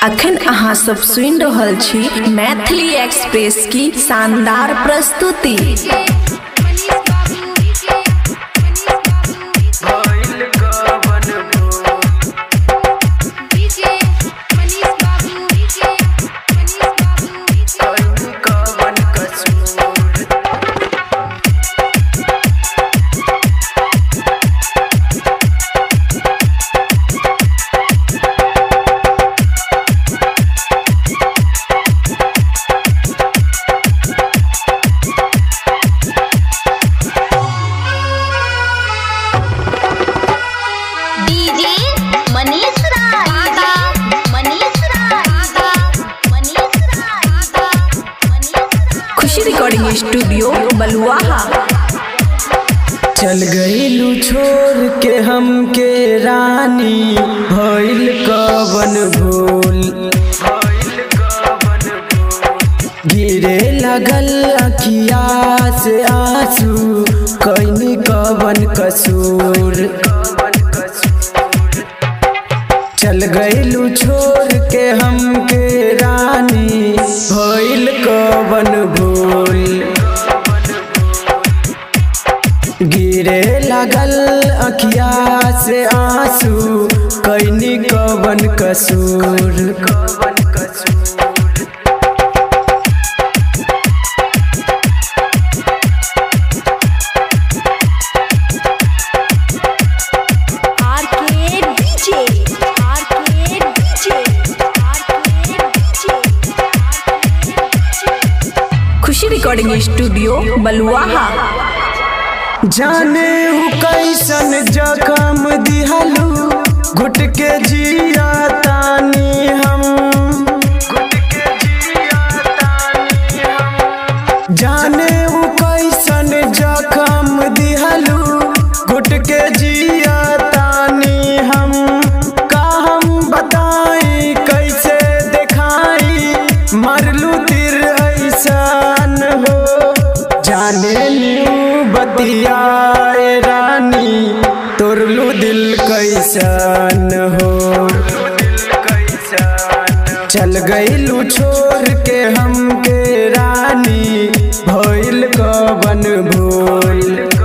अखन अहाँ सब सुनि रहल छी मैथिली एक्सप्रेस की शानदार प्रस्तुति DJ Manish Raj Manish Raj Manish Raj Manish Khushi recording studio Baluaha चल गईलू छोड़ के हमके रानी भइल कवन भूल गिरे लगल अखिया से आंसू कैनी कवन कसूर चल गईलू छोड़ के हमके रानी भइल कवन भूल गिरे लगल अखिया से आंसू कैनी कवन कसूर कवन कसूर आर K DJ R K DJ R K DJ Khushi recording studio Baluaha जाने उ कैसन जखम दिहलू घुट के जिया तानी हम जाने उ कैसन जखम दिहलू घुट के जिया तानी हम का हम बताई कैसे देखाई मरलू तिर ऐसन हो जाने न्यू बतियाए रानी तोरलू दिल कैसन हो चल गईलू छोड़ के हमके रानी भइल कवन भूल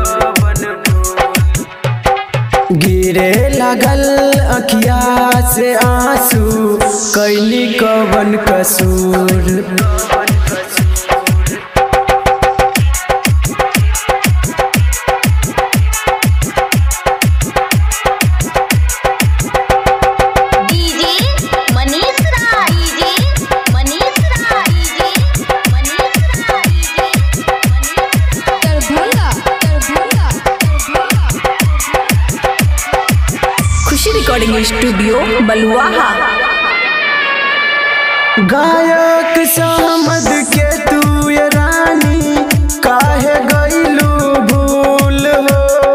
गिरे लगल अखिया से आंसू कैली कवन कसूर DJ Manish Raj DJ Manish Raj DJ Manish Raj DJ Darbhanga Darbhanga Khushi recording studio Baluaha गायक सहमद के तू ये रानी काहे गईलू भूल हो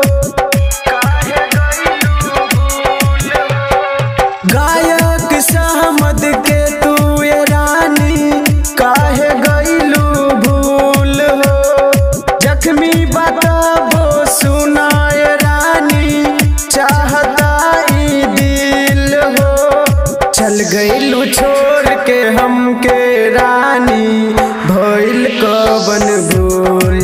गायक सहमद के तू ये रानी काहे गईलू भूल हो जख्मी बताबो सुनाए रानी चाहता ई दिल हो चल गईलू छोड़ के हमके रानी भइल कवन भूल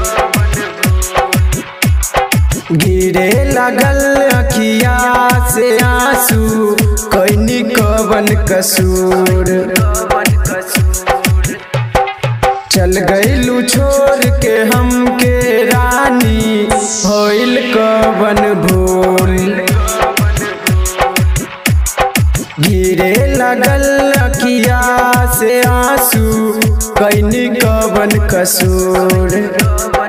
गिरे लगल अखिया से आंसू कैनी कवन कसूर चल गईलू छोड़ के हमके रानी भइल कवन भूल गिरे लगल अखिया से आंसू कैनी कवन कसूर